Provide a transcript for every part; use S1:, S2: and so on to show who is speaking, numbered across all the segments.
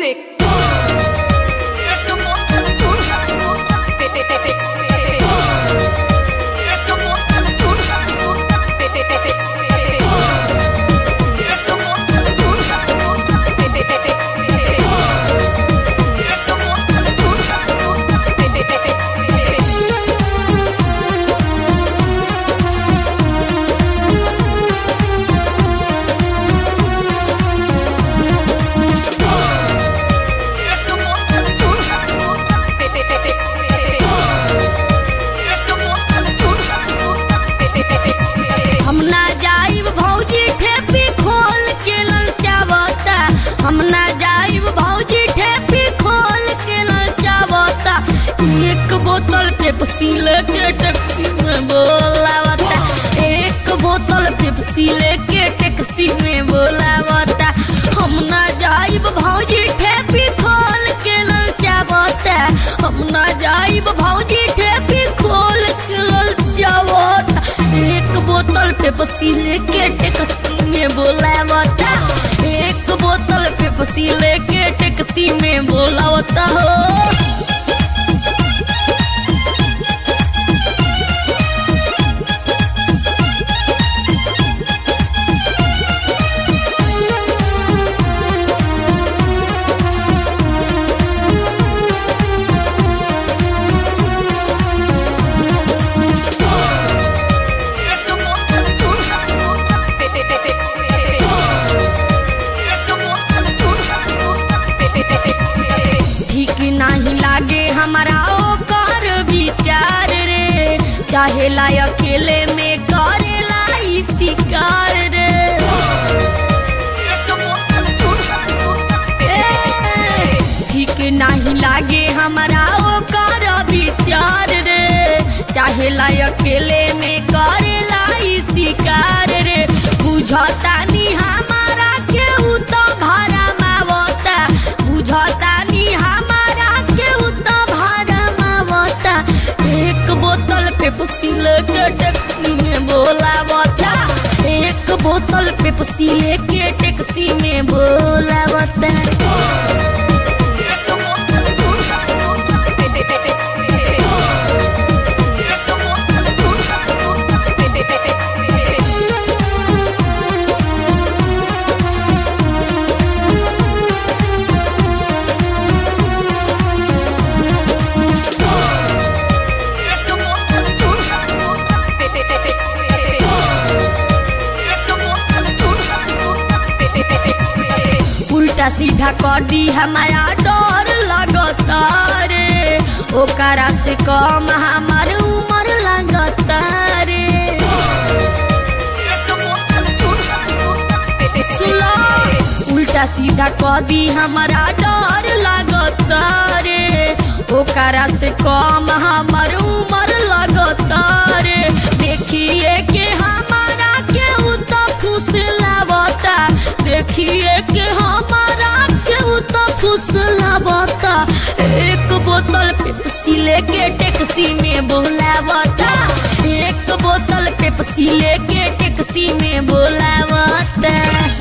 S1: music.
S2: हम ना जाइब भौजी ठेपी खोल के ललचावता हम ना जाइब भौजी ठेपी खोल के ललचावता एक बोतल पेप्सी लेके टैक्सी में बोलावता एक बोतल पेप्सी लेके टैक्सी में बोलावता हम ना जाइब भौजी ठेपी खोल के ललचावता हम ना जाइब भौजी ठेपी खोल के ललचावता एक बोतल पेप्सी लेके टैक्सी में बोलावता एक बोतल पेप्सी लेके टैक्सी में बोलावता हो ठीक नहीं लागे हमारा ओकर विचार रे चाहे ला अकेले में करेला ई शिकार रे ए, ठीक नहीं लागे हमारा ओकर विचार रे चाहे ला अकेले में करेला ई शिकार रे बुझता नी हमारा के उ तो भारा मावता बुझता नी हमारा के उ तो भारा मावता एक बोतल पेप्सी लेके टैक्सी में बोलावता एक बोतल पेप्सी लेके टैक्सी में बोलावता उल्टा सीधा कडी हमारा डर लगता रे ओकरा से कम हमार उम्र लगता रे सुलो उल्टा सीधा कदी हमारा डर लगता रे ओकरा से कम हमार उम्र लगता रे देखिए के हमारा के उ तो खुश लावता देखिए के हमारा के उ तो खुश लावता एक बोतल पेप्सी लेके टैक्सी में बोलावता एक बोतल पेप्सी लेके टैक्सी में बोलावता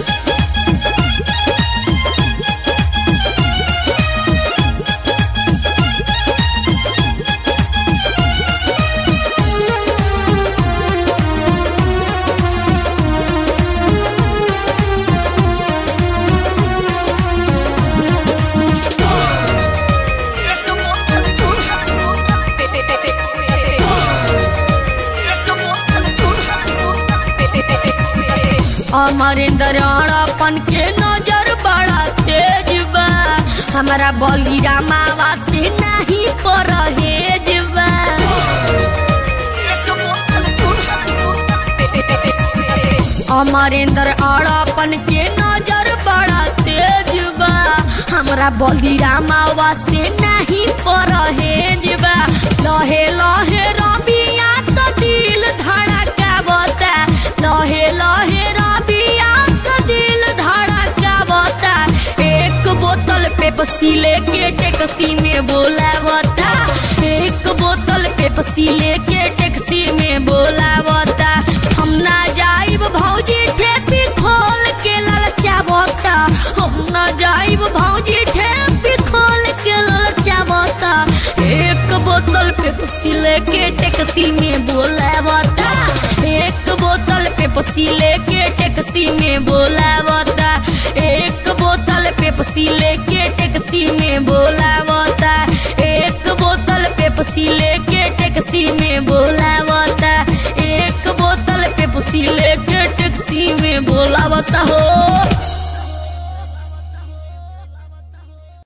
S2: अमरेंद्र अपन के नजर बड़ा तेज बा हमारा बली रामावा से नहीं परहेज बा अमरेंद्र अपन के नजर बड़ा तेज बा हमरा बली रामावा से नहीं परहेज बा लहे लहे रबिया तो दिल धड़कावता लहे लहे रबिया तो दिल धड़कावता एक बोतल पेप्सी लेके टैक्सी में बोलावता एक बोतल पेप्सी लेके टैक्सी में बोलावता हम ना जाइब भौजी ठेपी खोल के ललचावता हम ना जाइब भौजी ठेपी बोतल पेप्सी लेके टैक्सी में बोलावता एक बोतल पेप्सी लेके टैक्सी में बोलावता एक बोतल पेप्सी लेके टैक्सी में बोलावता एक बोतल पेप्सी लेके टैक्सी में बोलावता एक बोतल पेप्सी लेके टैक्सी में बोलावता हो